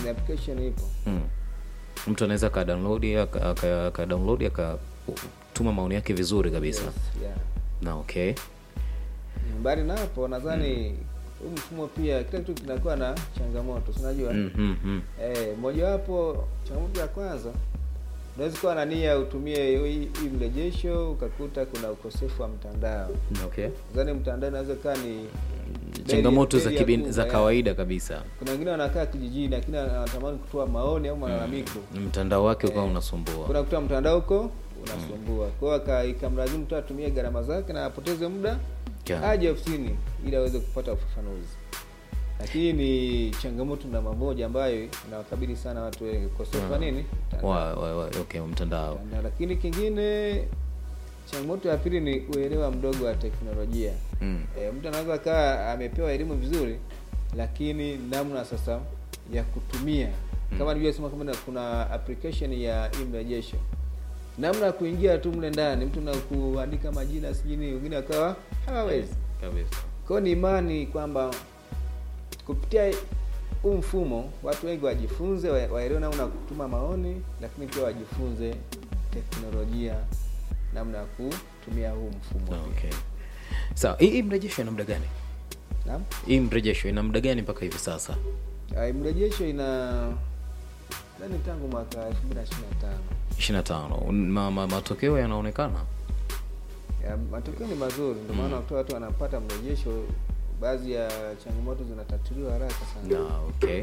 ni application ipo mm. mtu anaweza ka download aka- aka aka download akatuma maoni yake vizuri kabisa Yes, yeah. na okay mbali na hapo nadhani huu mfumo pia kila kitu kinakuwa na changamoto si unajua mm, mm, mm. eh, mojawapo changamoto ya kwanza unaweza kuwa na nia utumie hii hii mrejesho ukakuta kuna ukosefu wa mtandao okay nadhani mtandao inaweza kaa ni changamoto za beli ya kibin, kuunga, za ya. kawaida kabisa kuna wengine wanakaa kijijini lakini anatamani kutoa maoni au malalamiko mtandao wake ukawa unasumbua kuna kutoa mtandao huko unasumbua kwa hiyo aka- ikamlazimu mtu atumie gharama zake na apoteze muda Yeah. aje ofisini ili aweze kupata ufafanuzi lakini ni changamoto namba moja ambayo inawakabili sana watu wengi ukosefu wa nini Mtandao. wa, wa, wa, okay mtandao Mtandao. lakini kingine changamoto ya pili ni uelewa mdogo wa teknolojia mm. e, mtu anaweza kaa amepewa elimu vizuri lakini namna sasa ya kutumia kama nilivyosema kama kuna application ya imrejesho namna ya kuingia tu mle ndani mtu na kuandika majina sijini wengine wakawa hawawezi kabisa kwao ni imani kwamba kupitia huu mfumo watu wengi wajifunze wa- waelewe namna ya kutuma maoni lakini pia wajifunze teknolojia namna ya kutumia huu mfumo pia. okay sawa hii hii mrejesho ina muda gani Naam? hii mrejesho ina muda gani mpaka hivi sasa Ah, mrejesho ina nani tangu mwaka elfu mbili na ishirini na tano 25 ma, ma, matokeo yanaonekana Ya, matokeo ni mazuri ndio maana mm. watu wanapata mrejesho baadhi ya changamoto zinatatuliwa haraka sana na okay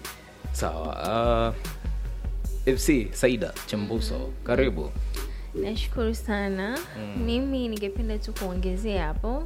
sawa uh, fc saida chambuso karibu nashukuru sana mimi ningependa tu kuongezea hapo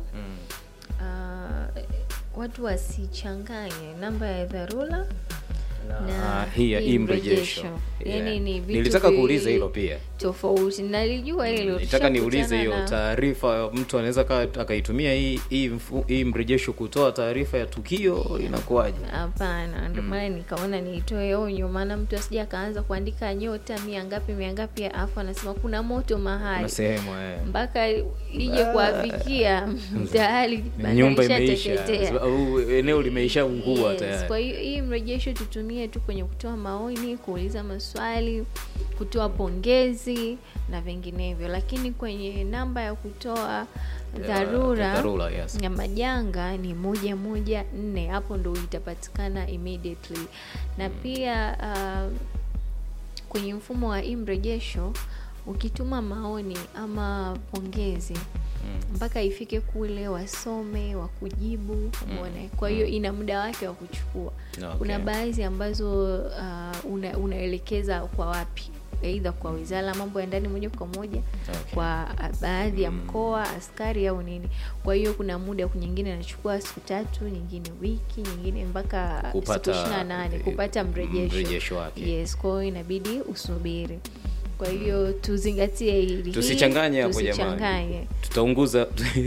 uh, watu wasichanganye namba ya dharura na hii ya hii hii mrejesho mrejesho. Yaani Yeah. ni vitu nilitaka viwili kuuliza hilo pia tofauti nalijua hilo nitaka niulize hiyo tushakutana na- taarifa mtu anaweza aka- akaitumia hii hii, mfu- hii mrejesho kutoa taarifa ya tukio inakuwaje hapana ndio maana nikaona niitoe onyo maana mtu asija akaanza kuandika nyota mia ngapi mia ngapi alafu anasema kuna moto na mahali sehemu eh. mpaka ije kuafikia tayari nyumba bandari imeisha ishateketea. au eneo limeisha ungua Yes, tayari kwa hiyo hii mrejesho tutumie tu kwenye kutoa maoni kuuliza maswali kutoa pongezi na vinginevyo lakini kwenye namba ya kutoa dharura dharura, yes. ya majanga ni moja moja nne hapo ndo itapatikana immediately na pia uh, kwenye mfumo wa hii mrejesho ukituma maoni ama pongezi mpaka ifike kule wasome wakujibu umeona kwa hiyo ina muda wake wa kuchukua Okay. kuna baadhi ambazo uh, una, unaelekeza kwa wapi aidha kwa wizara ya mambo ya ndani moja kwa moja Okay. kwa uh, baadhi ya mkoa askari au nini kwa hiyo kuna muda nyingine inachukua siku tatu nyingine wiki nyingine mpaka siku Kupata, ishiri na nane kupata eh, mrejesho mrejesho wake. yes kwa hiyo inabidi usubiri kwa hiyo tuzingatie hili tusichanganye hapo jamani tusichanganye tutaunguza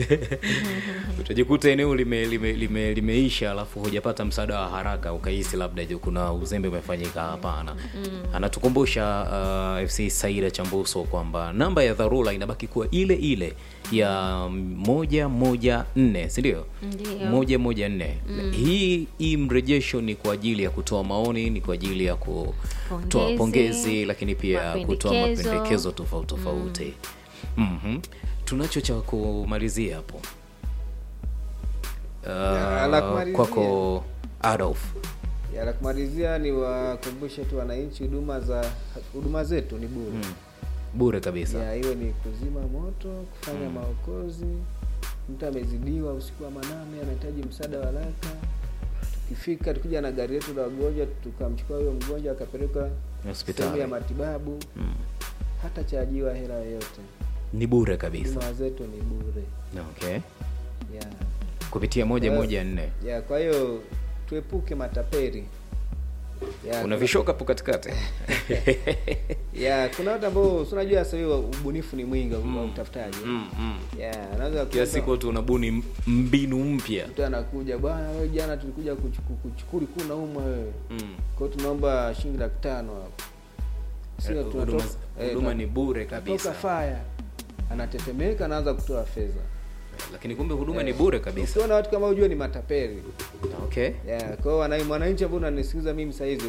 utajikuta eneo lime, lime, lime, limeisha alafu hujapata msaada wa haraka ukahisi labda je, kuna uzembe umefanyika hapana anatukumbusha uh, fc saida chambuso kwamba namba ya dharura inabaki kuwa ile ile ya moja moja nne sindio Ndiyo. moja moja nne hii hii mrejesho ni kwa ajili ya kutoa maoni ni kwa ajili ya kutoa Pongezi, pongezi lakini pia kutoa mapendekezo. mapendekezo tofauti tofauti Mhm. tunacho cha kumalizia hapo Ya, la uh, kumalizia. kwako adolf ya la kumalizia ni wakumbushe tu wananchi huduma za huduma zetu ni bure bure kabisa ya iwe ni kuzima moto kufanya maokozi mtu amezidiwa usiku wa manane anahitaji msaada wa haraka tukifika tukija na gari letu la wagonjwa tukamchukua huyo mgonjwa akapeleka Hospitali. sehemu ya matibabu hata chajiwa hela yoyote ni bure kabisa huduma zetu ni bure okay ya kupitia moja Kwa hiyo- moja nne ya kwa hiyo tuepuke mataperi ya, una kuna- vishoka hapo katikati ya kuna watu ambao si unajua sasa hivi ubunifu ni mwingi wa utafutaji mm, mm. ya anaweza kila kuomba- siku watu unabuni m- mbinu mpya mtu anakuja bwana wewe jana tulikuja kuchuku- kuchukuri kuu naumwa wewe mm. kwa hiyo tunaomba shilingi laki tano hapo sio Eh, tunatoka huduma- eh, huduma tuna- ni bure tunatoka kabisa faya anatetemeka anaanza kutoa fedha lakini kumbe huduma ni bure kabisa ukiona watu kama ujue ni matapeli okay yeah, kwa hiyo wanai- mwananchi ambao unanisikiliza mimi saa hizi